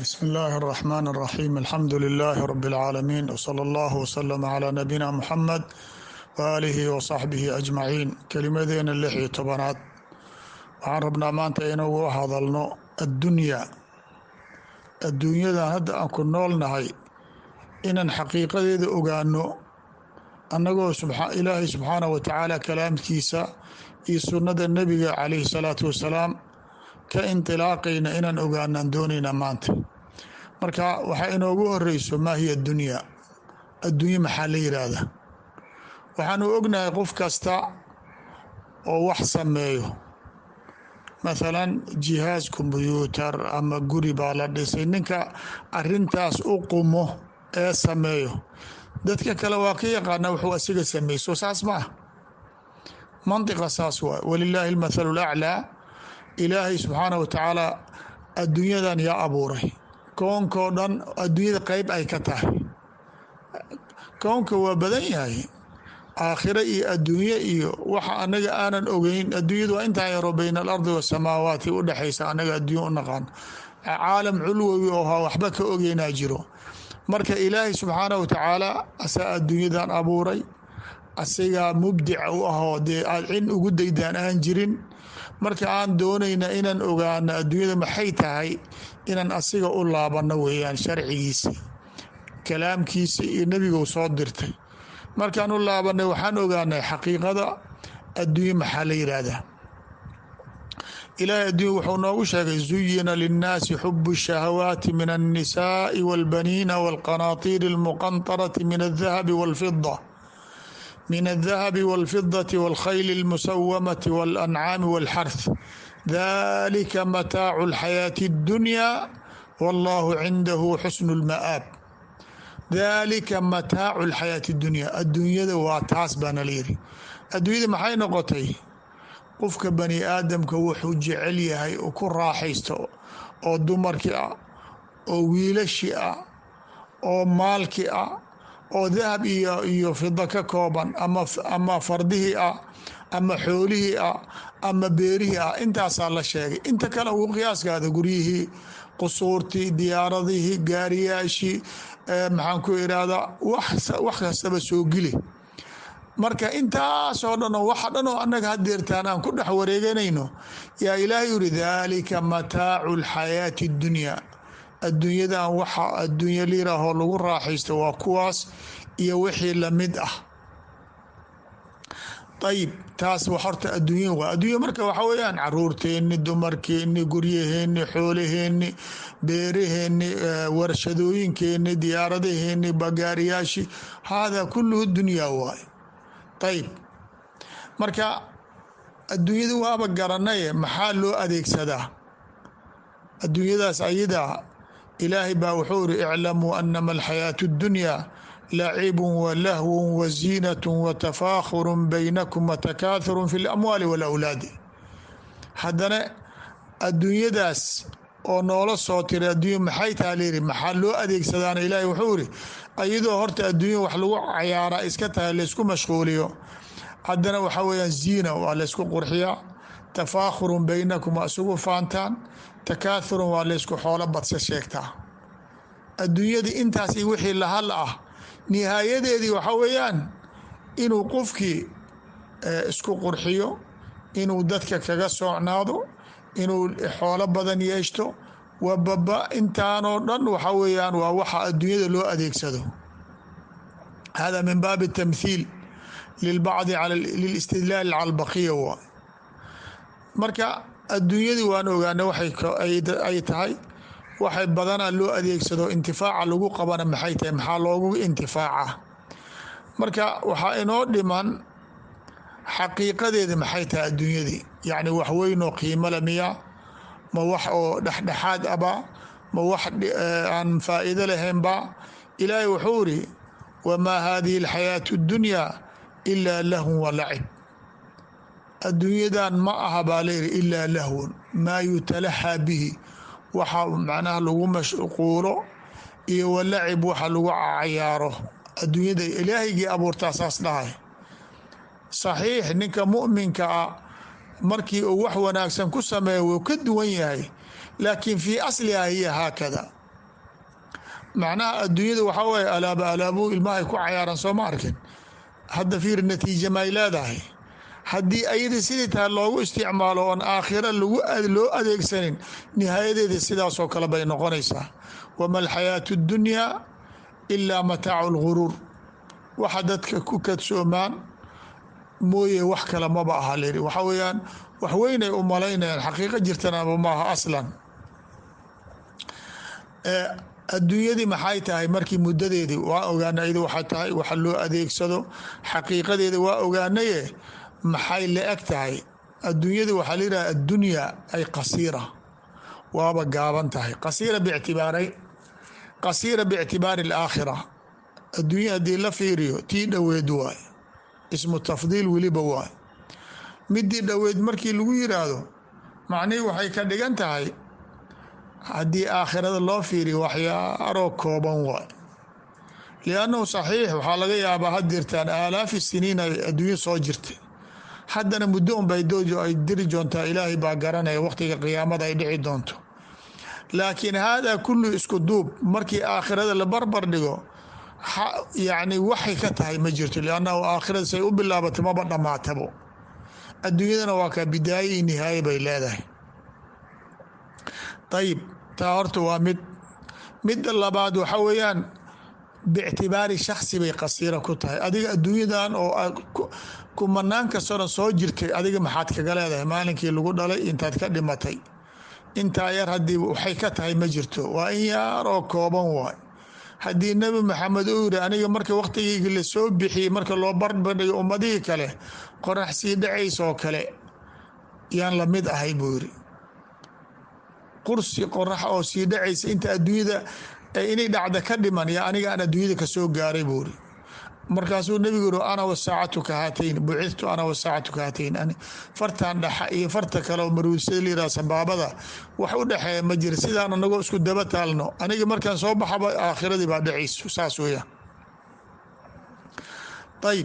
بسم الله الرحمن الرحيم الحمد لله رب العالمين وصلى الله وسلم على نبينا محمد وآله وصحبه أجمعين kelimadeena lix iyo tobanaad waxaan rabnaa maanta inagu hadalno addunyaa adduunyadan hadda aan ku noolnahay inaan xaqiiqadeeda ogaano annagoo ilaahay subxaanah wa tacaala kalaamkiisa iyo sunnada nebiga calayhi salaatu wasalaam ka indilaaqayna inaan ogaanaan doonaynaa maanta marka waxaa inoogu horeyso maa hiya addunyaa adduunye maxaa la yidhaahdaa waxaanu ognahay qof kasta oo wax sameeyo mathalan jihaaz kombyuutar ama guri baa la dhisay ninka arintaas u qumo ee sameeyo dadka kale waa ka yaqaana wuxuu asiga sameeyey soo saas ma ah mantiqa saas waay walilaahi almathalu laclaa ilaahay subxaanah wa tacaala adduunyadan yaa abuuray koonkoo dhan adduunyada qeyb ay ka tahay koonka waa badan yahay aakhiro iyo adduunye iyo waxa anaga aanan ogeyn adduunyadu waa intaa yaro bayna alardi wasamaawaati u dhexaysa anaga adduunya u naqaan caalam culwowi oo ha waxba ka ogeynaa jiro marka ilaahay subxaanah wa tacaala asaa adduunyadan abuuray asigaa mubdica u ahoo dee aad cin ugu daydaan aan jirin marka aan doonayna inaan ogaano adduunyada maxay tahay inaan asiga u laabano weeyaan sharcigiisi kalaamkiisi iyo nebigou soo dirtay markaan u laabanay waxaan ogaanay xaqiiqada adduunye maxaa la yidhaahdaa ilaahay adduunya wuxuu noogu sheegay zuyina linnaasi xubu shahawaati min alnisaai walbaniina walqanaatiiri almuqantarati min aldahabi walfida min aldahabi walfidati walkhayli almusawamati walancaami walxarth dalika mataacu alxayaati addunya wallahu cindahu xusnu lma'aab dalika mataacu alxayaati addunya adduunyada waa taas baana la yiri adduunyada maxay noqotay qofka bani aadamka wuxuu jecel yahay oo ku raaxaysto oo dumarkii ah oo wiilashii ah oo maalkii ah oo dahab iyo iyo fido ka kooban ama ama fardihii ah ama xoolihii ah ama beerihii ah intaasaa la sheegay inta kale ugu qiyaaskaada guryihii qusuurtii diyaaradihii gaariyaashii maxaan ku irahdaa wax kastaba soo geli marka intaasoo dhan oo waxa dhan oo annaga hadeertaan aan ku dhex wareeganayno yaa ilaahay yuri dalika mataacu alxayaati اddunya adduunyadan waxa adduunya liiraahoo lagu raaxaysto waa kuwaas iyo wixii lamid ah ayib taas horta adduunya waa adduunya marka waxa weeyaan caruurteenni dumarkeenni guryaheeni xoolaheenni beeraheenni warshadooyinkeenni diyaaradaheenni bagaariyaashi haadaa kulluhu dunyaa waay ayib marka adduunyada waaba garanaye maxaa loo adeegsadaa adduunyadaas ayadaa ilaahay baa wuxuu iri iclamuu anama alxayaatu اddunyaa lacibun walahwun waziinatun watafaakhurun baynakum watakaathurun fi lamwaali walawlaadi haddana adduunyadaas oo noola soo tiray adduunya maxay taha layiri maxaa loo adeegsadaana ilaahay wuxuu iri iyadoo horta adduunya wax lagu cayaaraa iska tahay laysku mashquuliyo haddana waxaa weyaan ziina waa laysku qurxiyaa tafaakhurun baynakum waa isugu faantaan takaathurun waa laysku xoolo badsa sheegtaa adduunyadii intaas iyo wixii lahal ah nihaayadeedii waxaa weeyaan inuu qofkii isku qurxiyo inuu dadka kaga soocnaado inuu xoolo badan yeeshto wababa intaanoo dhan waxa weeyaan waa waxa adduunyada loo adeegsado hada min baabi tamthiil lilbacdi lilistidlaal cala albaqiya waa marka adduunyadii waan ogaana waxay tahay waxay badanaa loo adeegsado intifaaca lagu qabana maxay tahay maxaa loogu intifaaca marka waxaa inoo dhiman xaqiiqadeeda maxay tahay adduunyadii yacni wax weynoo qiimole miya ma wax oo dhexdhexaad aba ma wax aan faa'iido lahaynba ilaahay wuxuu iri wamaa hadihi alxayaatu اddunyaa ilaa lahwun wa lacib adduunyadan ma aha baa layidhi ilaa lahwun maa yutalaxaa bihi waxa macnaha lagu mashquulo iyo walacib waxa lagu cayaaro adduunyada ilaahaygii abuurtaa saas dhahay saxiix ninka mu'minka ah markii uu wax wanaagsan ku sameeyo wuu ka duwan yahay laakiin fii asliha hiya haakada macnaha adduunyada waxaa waye alaaba alaabuu ilmahay ku cayaaran soo ma arkin hadda fiir natiija may leedahay haddii ayada sidii tahay loogu isticmaalo oon aakhira loo adeegsanin nihaayadeeda sidaasoo kale bay noqonaysaa wama alxayaatu اddunyaa ilaa mataacu lguruur waxa dadka ku kadsoomaan mooye wax kale maba aha layidhi waxa weeyaan wax weynay u malaynayaan xaqiiqo jirtanaba maaha aslan adduunyadii maxay tahay markii muddadeedii waa ogaana iyadu waxay tahay waxa loo adeegsado xaqiiqadeeda waa ogaanaye maxay la eg tahay adduunyada waxaa la yidhaha addunyaa ay qasiira waaba gaaban tahay qasiira bictibaaray qasiira biictibaari alaakhira adduunya haddii la fiiriyo tii dhoweed waay ismu tafdiil weliba waay midii dhoweed markii lagu yiraahdo macnihii waxay ka dhigan tahay haddii aakhirada loo fiiriyo waxyaaroo kooban waay liannahu saxiix waxaa laga yaabaa had jirtaan aalaafi siniin ay adduunyo soo jirtay haddana muddo unbay doojo ay diri doontaa ilaahay baa garanaya waqtiga qiyaamada ay dhici doonto laakiin haadaa kullu isku duub markii aakhirada la barbar dhigo yacni waxay ka tahay ma jirto liannahu aakhirada say u bilaabato maba dhammaatabo adduunyadana waa kaa bidaaye iyo nihaaye bay leedahay ayib taa horta waa mid midda labaad waxa weeyaan biictibaari shaksi bay qasiira ku tahay adiga adduunyadan oo kumanaan kastoo dhan soo jirtay adiga maxaad kaga leedahay maalinkii lagu dhalay intaad ka dhimatay intaa yar haddii waxay ka tahay ma jirto waa in yaar oo kooban waay haddii nebi maxamed uu yiri aniga marka wakhtigeyga lasoo bixiyey marka loo barbardhigo ummadihii kale qorax sii dhacaysoo kale yaan la mid ahay buu yiri qursi qorax oo sii dhacaysa inta adduunyada inay dhacda ka dhiman yaa aniga aan adduunyada kasoo gaaray buu iri markaasuu nebigu yiri ana wasaacatu ka haatayn bucidtu ana wasaacatu ka haatayn fartan dhaxa iyo farta kale oo maruudsada layiraha sabaabada wax u dhexeeya ma jira sidaan anagoo isku daba taalno aniga markaan soo baxaba aakhiradii baa dhacayso saas weeyaan ayib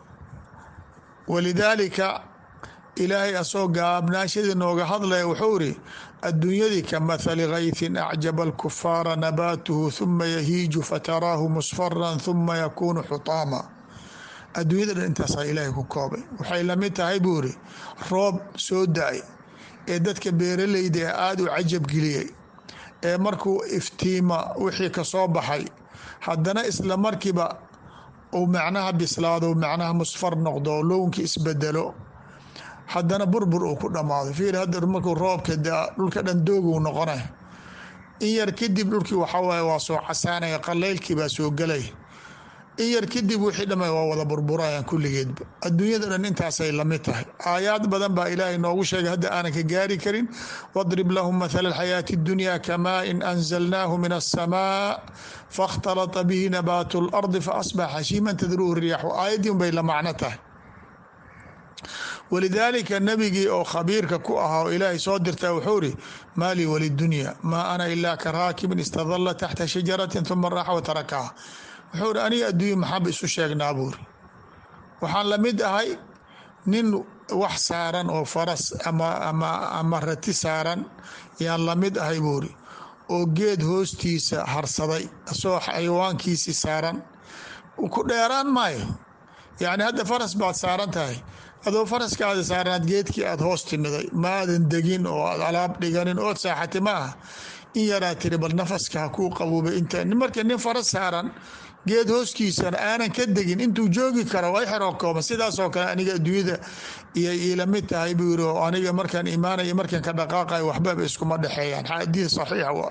walidaalika ilaahay asoo gaabnaashadii nooga hadlaya wuxuu iri adduunyadii ka mathali kaythin acjaba alkufaara nabaatuhu huma yahiiju fataraahu musfaran huma yakuunu xutaama adduunyada dhan intaasaa ilaahay ku koobay waxay lamid tahay buu iri roob soo da-ay ee dadka beeraleyda ee aada u cajab geliyey ee markuu iftiima wixii kasoo baxay haddana isla markiiba uu macnaha bislaado macnaha musfar noqdo lownki isbedelo haddana burbur uu ku dhammaado fiir hadda markuu roobka daa dhulka dhan dooguu noqonay in yar kadib dhulkii waxawaaye waa soo casaanaya qaleylkii baa soo gelay in yar kadib wixii dhamay waa wada burburayaan kulligeedba adduunyada dhan intaasay lamid tahay aayaad badan baa ilaahay noogu sheegay hadda aanan ka gaari karin wadrib lahum mathala alxayaati اddunya kamaa in anzalnaahu min aلsamaa faاkhtalata bihi nabaatu اlardi faasbax hashiiman tadruhu riyaaxu aayaddii un bay la macno tahay walidaalika nebigii oo khabiirka ku ahaa oo ilaahay soo dirtaa wuxuu iri maa lii walidunya maa ana ilaa ka raakibin istadalla taxta shajaratin huma raaxa wa tarakaha wuxuu iri aniga adduunya maxaanba isu sheegnaa buuri waxaan la mid ahay nin wax saaran oo faras ama rati saaran yaan la mid ahay buuri oo geed hoostiisa harsaday asoo xayawaankiisii saaran ku dheeraan maayo yacni hadda faras baad saaran tahay adoo faraskaada saaranaad geedkii aada hoos timiday maadan degin oo aad alaab dhiganin ood saaxatay ma aha in yaraa tiri bal nafaska ha kuu qabuubay inta marka nin faras saaran geed hooskiisana aanan ka degin intuu joogi kara waa xeroo kooban sidaasoo kale aniga adduunyada iyo iila mid tahay buu yiri oo aniga markaan imaanaya markaan ka dhaqaaqayo waxbaba iskuma dhexeeyaan xadiid saxiixa waa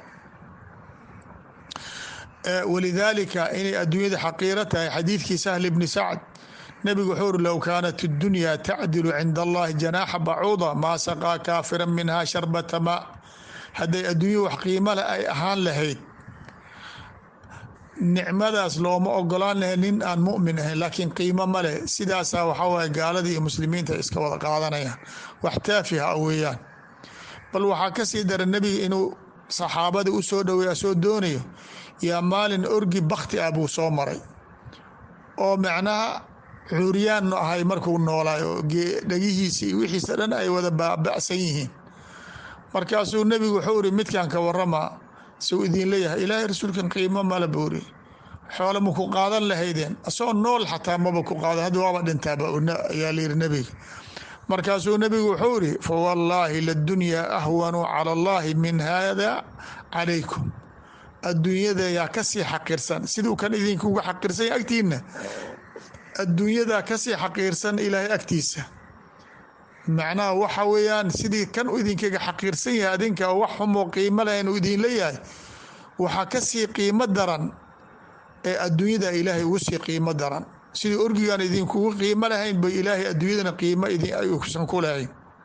walidaalika inay adduunyada xaqiiro tahay xadiidkii sahl ibni sacd nebigu wuxuu uri low kaanat اddunya tacdilu cinda allahi janaaxa bacuuda maa saqaa kaafira minha sharbata maa hadday adduunya wax qiimo leh ay ahaan lahayd nicmadaas looma ogolaan lahay nin aan mumin ahayn laakiin qiimo ma leh sidaasaa waxaa waye gaaladii iyo muslimiinta iska wada qaadanayaan wax taafiha weeyaan bal waxaa kasii dara nebiga inuu saxaabada u soo dhoweeya soo doonayo yaa maalin orgi bakti ah buu soo maray oo macnaha cuuriyaan ahay markuu noolaay oo dhagihiisa iyo wixiisa dhan ay wada baaba'san yihiin markaasuu nebigu wuxuu iri midkan ka warama suu idin leeyahay ilaahay rasuulkan qiimo mala buuri xoole ma ku qaadan lahaydeen asagoo nool xataa maba ku qaada hadda waaba dhintaaba ayaa layidhi nebiga markaasuu nebigu wuxuu ihi fawallaahi ladunyaa ahwanu cala allahi min hada calaykum adduunyada yaa kasii xaqiirsan siduu kan idinkuga xaqiirsanya agtiina adduunyadaa kasii xaqiirsan ilaahay agtiisa macnaha waxa weeyaan sidii kan idinkaga xaqiirsan yahay adinka wax xumoo qiimo lahayn uu idin leeyahay waxaa kasii qiimo daran ee adduunyada ilaahay ugu sii qiimo daran sidii orgigaan idinkugu qiimo lahayn bay ilaahay adduunyadana qiimo idinsan ku lahayn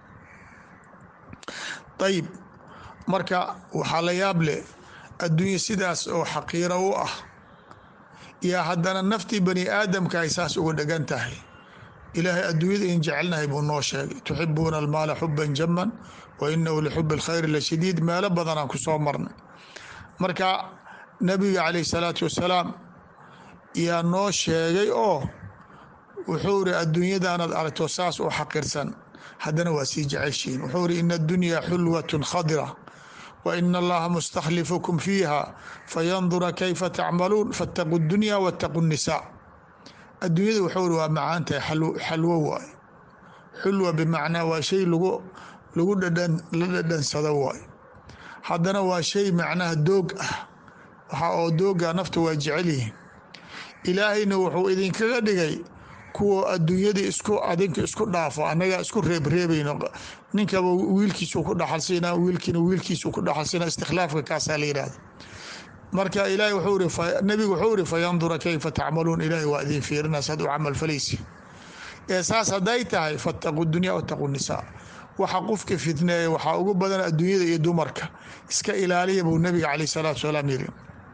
ayib marka waxaa la yaab leh adduunya sidaas oo xaqiiro u ah yaa haddana naftii bani aadamka ay saas uga dhegan tahay ilaahay adduunyada in jecelnahay buu noo sheegay tuxibuuna almaala xuban jaman wa inahu lixubi alkhayri la shadiid meelo badanaan ku soo marnay marka nabiga calayh salaatu wasalaam yaa noo sheegay oo wuxuu iri adduunyadaanaad aragto saas oo xaqirsan haddana waa sii jeceshiin wuxuu iri ina addunya xulwatun khadira wa ina allaha mustakhlifukum fiiha fayandura kayfa tacmaluun faataquu dunya waataquu nisaa adduunyada wuxuu iri waa macaantahay xalwo waay xulwa bimacnaa waa shay lagu lagu dhadhan la dhadhansado waay haddana waa shay macnaha doog ah waxa oo dooga nafta waa jecel yihiin ilaahayna wuxuu idinkaga dhigay kuwa adduunyadii isku adinka isku dhaafo annagaa isku reebreebayno ninkaba wiilkiisu ku dhaxalsiinaa wiilkiina wiilkiisu ku dhaxalsiinaa istikhlaafka kaasaa la yidhahda marka ilaahay wuxuu iri nabigu wuxuu iri fayandura kayfa tacmaluun ilaahay waa idin fiirina saad u camal falaysi ee saas hadday tahay fattaquu dunya wataquu nisaa waxa qofka fitneeya waxaa ugu badan adduunyada iyo dumarka iska ilaaliya buu nabiga caleyh salaatu salaam yiri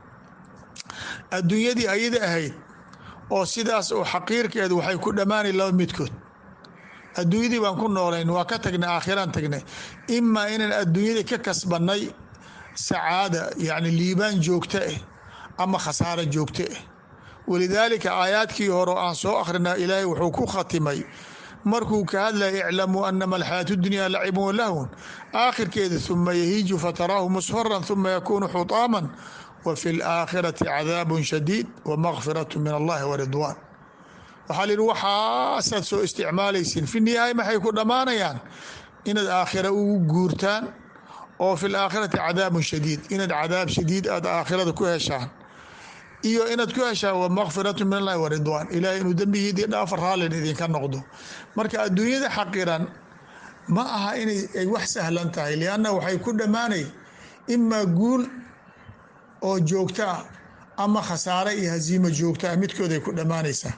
adduunyadii ayada ahayd oo sidaas oo xaqiirkeedu waxay ku dhammaanay laba midkood adduunyadii baan ku noolayn waa ka tagnay aakhiraan tagnay imaa inaan adduunyadii ka kasbanay sacaada yacni liibaan joogto ah ama khasaaro joogto ah walidaalika aayaadkii hore aan soo akhrina ilaahay wuxuu ku khatimay markuu ka hadlaya iclamuu anama alxayaatu dunya lacibun walahwun aakhirkeeda huma yahiiju fataraahu musfaran huma yakuunu xutaaman wa fi laakhirati cadaabun shadiid wa makfiratu min allahi wa ridwaan waxaa la yidhi waxaasaad soo isticmaalaysiin fi nihaaya maxay ku dhammaanayaan inaad aakhira ugu guurtaan oo fi laakhirati cadaabun shadiid inaad cadaab shadiid aad aakhirada ku heshaan iyo inaad ku heshaan wa makfiratu min allahi wa ridwaan ilahay inuu dembigiidii dhaafa raallin idinka noqdo marka adduunyada xaqiran ma aha inay ay wax sahlan tahay lianna waxay ku dhammaanay imaa guul oo joogto ah ama khasaare iyo hasiimo joogto ah midkooday ku dhammaanaysaa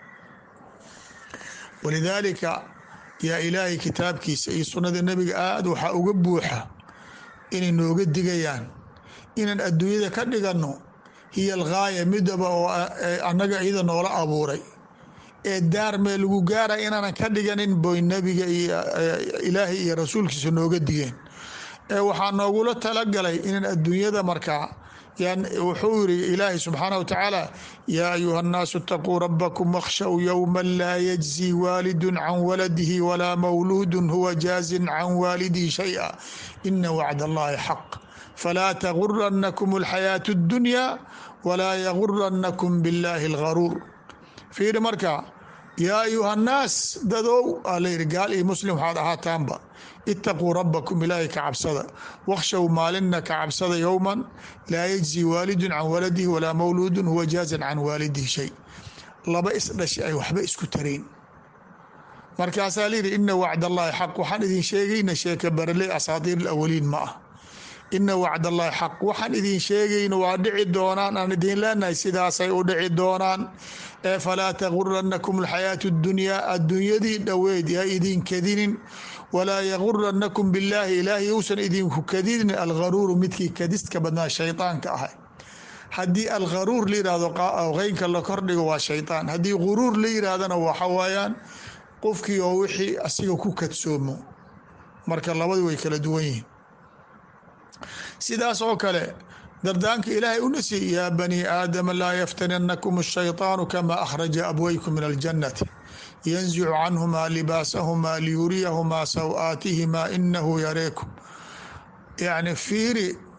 walidaalika yaa ilaahay kitaabkiisa iyo sunnada nebiga aad waxaa uga buuxa inay nooga digayaan inaan adduunyada ka dhiganno hiya alghaaya midaba oo annaga iyada noola abuuray ee daar mee lagu gaara inaanan ka dhiganin boy nebiga iyo ilaahay iyo rasuulkiisa nooga digeen ee waxaa noogula talagalay inaan adduunyada markaa wuxuu yiri ilaahi subxaanah watacaala yaa ayuha nnaasu itaquu rabakum wakhshow yowma laa yajzi waalidun can waladihi walaa mawluudun huwa jaazin can waalidihi shaya ina wacd allahi xaq falaa taguranakum alxayaatu اddunya walaa yaguranakum biاllaahi algaruur fiiri marka yaa ayuha nnaas dadow aa la yidhi gaal iyo muslim waxaad ahaataanba itaquu rabakum ilaahay ka cabsada wakhshow maalinna ka cabsada yowman laa yajzi waalidun can waladihi walaa mawluudun huwa jaazan can waalidihi shay laba isdhashi ay waxba isku tarayn markaasaa layidhi ina wacd allahi xaq waxaan idin sheegayna sheeka barale asaatiir alawaliin ma ah ina wacd allahi xaq waxaan idin sheegayna waa dhici doonaan aan idin leenahay sidaasay u dhici doonaan ee falaa taguranakum alxayaatu اdunyaa adduunyadii dhoweyd yaa idin kadinin walaa yaguranakum billaahi ilaahay uusan idinku kadinin algaruuru midkii kadistka badnaa shaydaanka ahay haddii algaruur la yihahdo qeynka la kordhigo waa shaydaan haddii guruur la yirahdana waxa waayaan qofkii oo wixii asiga ku kadsoomo marka labadu way kala duwan yihiin sidaas oo kale dardaanka ilaahay u nasiy yaa bani aadama laa yaftaninakum الshayطaanu kama akhraja abwaykum min aljannati yanzicu canhumaa libaasahumaa liyuriyahumaa saw-aatihimaa inahu yareekum yacni fiiri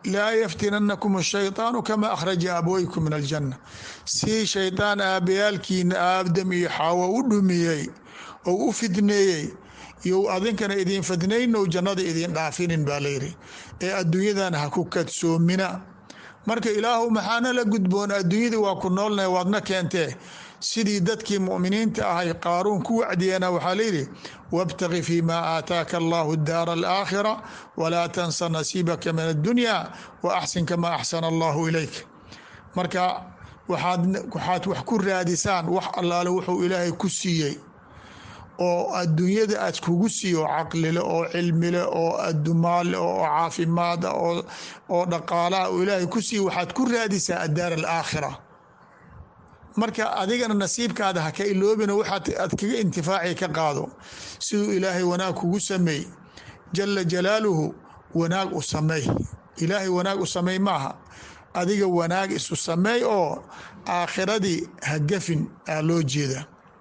laa yaftinanakum ashayطaanu kama akhraja abweykum min aljanna si shaydaan aabayaalkiina aadam iyo xaawo u dhumiyey ou u fidneeyey iyo adinkana idin fidnayno jannada idin dhaafinin baa layidhi ee adduunyadan ha ku kadsoomina marka ilaahu maxaana la gudboon adduunyada waa ku noolnahay waadna keentee sidii dadkii mu'miniinta ahay qaaruun ku wacdiyana waxaa layidhi wاbtagi fi ma aataaka allahu daara alaakhira walaa tansa nasiibaka min addunya wa axsin kama axsana allahu ilayk marka waxaad wax ku raadisaan wax allaale wuxuu ilaahay ku siiyey oo adduunyada aad kugu siiyo oo caqlile oo cilmile oo adumaale oo caafimaada oo dhaqaalaha oo ilaahay ku siiye waxaad ku raadisaa addaar alaakhira marka adigana nasiibkaada ha ka iloobina waxaad aad kaga intifaaci ka qaado siduu ilaahay wanaag kugu sameey jala jalaaluhu wanaag u sameey ilaahay wanaag u sameey maaha adiga wanaag isu sameey oo aakhiradii ha gafin aa loo jeeda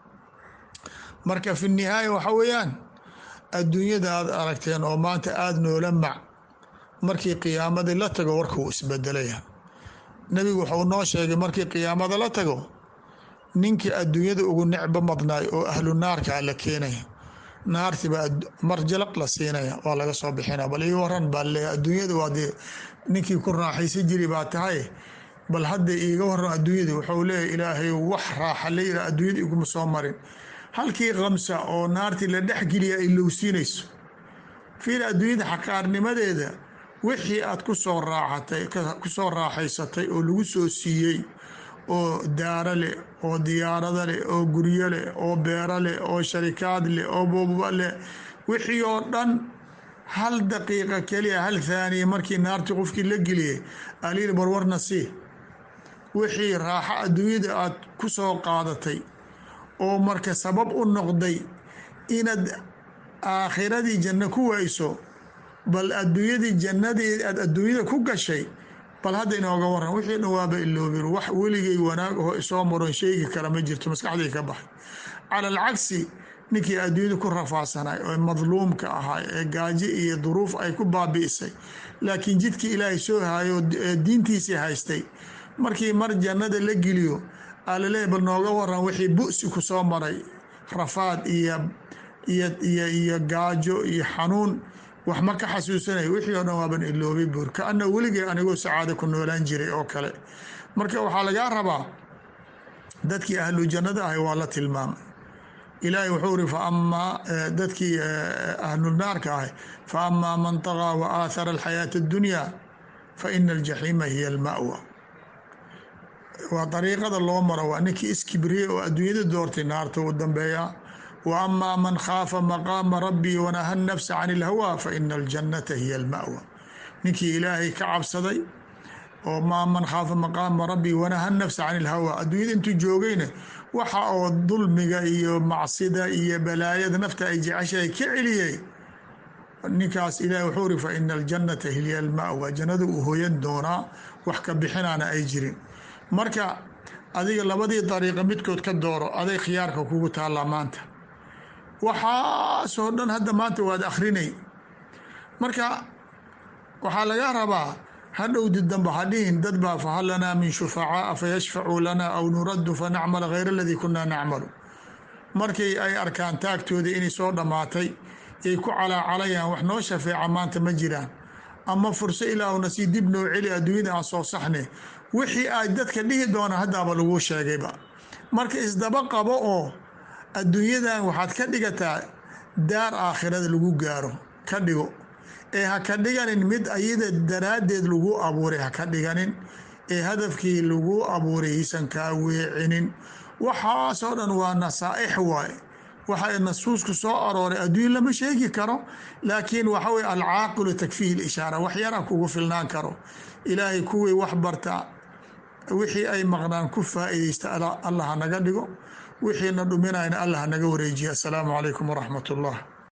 marka fi nihaaya waxa weeyaan adduunyada aad aragteen oo maanta aada noola mac markii qiyaamadii la tago warka uu isbedelaya nebigu wuxuu noo sheegay markii qiyaamada la tago ninkii adduunyada ugu necbo madnaay oo ahlu naarkaa la keenaya naartiibaa mar jalaq la siinaya waa laga soo bixina bal ii waran baa leeya adduunyada waa dee ninkii ku raaxaysan jiri baa tahay bal hadda iiga waran adduunyada wuxuu leeyahy ilaahay wax raaxa la yira adduunyada iguma soo marin halkii khamsa oo naartii la dhexgeliya ay lowsiinayso fiil adduunyada xaqaarnimadeeda wixii aad ku soo raaxatay ku soo raaxaysatay oo lagu soo siiyey oo daaro leh oo diyaarado leh oo guryo leh oo beero leh oo sharikaad leh oo booba leh wixii oo dhan hal daqiiqa keliya hal thaaniya markii naartii qofkii la geliyay aliil barwarna sii wixii raaxo adduunyada aad ku soo qaadatay oo marka sabab u noqday inaad aakhiradii janno ku wayso bal adduunyadii jannadii aad adduunyada ku gashay bal hadda inooga waran wixii dhan waaba iloobin wax weligay wanaag oo isoo maron sheegi kara ma jirto maskaxdii ka baxay cala alcagsi ninkii adduunyada ku rafaadsanay oo madluumka ahaa ee gaajo iyo duruuf ay ku baabi'isay laakiin jidkii ilaahay soo hayo diintiisii haystay markii mar jannada la geliyo alaleeya bal nooga waran wixii bu'si ku soo maray rafaad iyo iyo iyo gaajo iyo xanuun wax ma ka xasuusanaya wixii oo dhan waaban iloobay buur kaana weligay anigoo sacaado ku noolaan jiray oo kale marka waxaa lagaa rabaa dadkii ahlu jannada ahay waa la tilmaamay ilaahay wuxuu iri faamaa dadkii ahlunaarka ahay fa amaa man طagaa wa aathara alxayaata اddunya fa ina aljaxiima hiya alma'wa waa dariiqada loo maro waa ninkii iskibriye oo adduunyada doortay naarta u dambeeya wa amaa man khaafa maqaama rabbii wanaha nafsa can ilhawa fa ina aljannata hiya alma'wa ninkii ilaahay ka cabsaday oo maa man khaafa maqaama rabbii wanaha nafsa can ilhawa adduunyada intuu joogayna waxa oo dulmiga iyo macsida iyo balaayada nafta ay jeceshahay ka celiyey ninkaas ilahay wuxuu iri fa ina aljannata hiya alma'wa jannada uu hoyan doonaa wax ka bixinaana ay jirin marka adiga labadii dariiqa midkood ka dooro aday khiyaarka kugu taallaa maanta waxaasoo dhan hadda maanta waad akhrinay marka waxaa laga rabaa hadhowdi dambe hadhihin dad baa fahal lanaa min shufacaa'a fayashfacuu lana aw nuraddu fanacmala hayra aladii kunaa nacmalu markii ay arkaan taagtooda inay soo dhammaatay yay ku calaacalayaan wax noo shafeeca maanta ma jiraan ama furso ilaahuna sii dib noo celi adduunyada aan soo saxne wixii ay dadka dhihi doona haddaaba laguu sheegayba marka isdaba qabo oo adduunyadan waxaad ka dhigataa daar aakhirada lagu gaaro ka dhigo ee ha ka dhiganin mid ayada daraaddeed lagu abuuray ha ka dhiganin ee hadafkii lagu abuuray hiisan kaa weecinin waxaasoo dhan waa nasaa'ix waaye waxa nasuusku soo arooray adduun lama sheegi karo laakiin waxa weye alcaaqilu takfiihi lishaara wax yara kugu filnaan karo ilaahay kuwii wax barta wixii ay maqnaan ku faa'iidaysta allah hanaga dhigo wixiina dhuminayna allah hanaga wareejiya assalaamu calaykum waraxmat ullah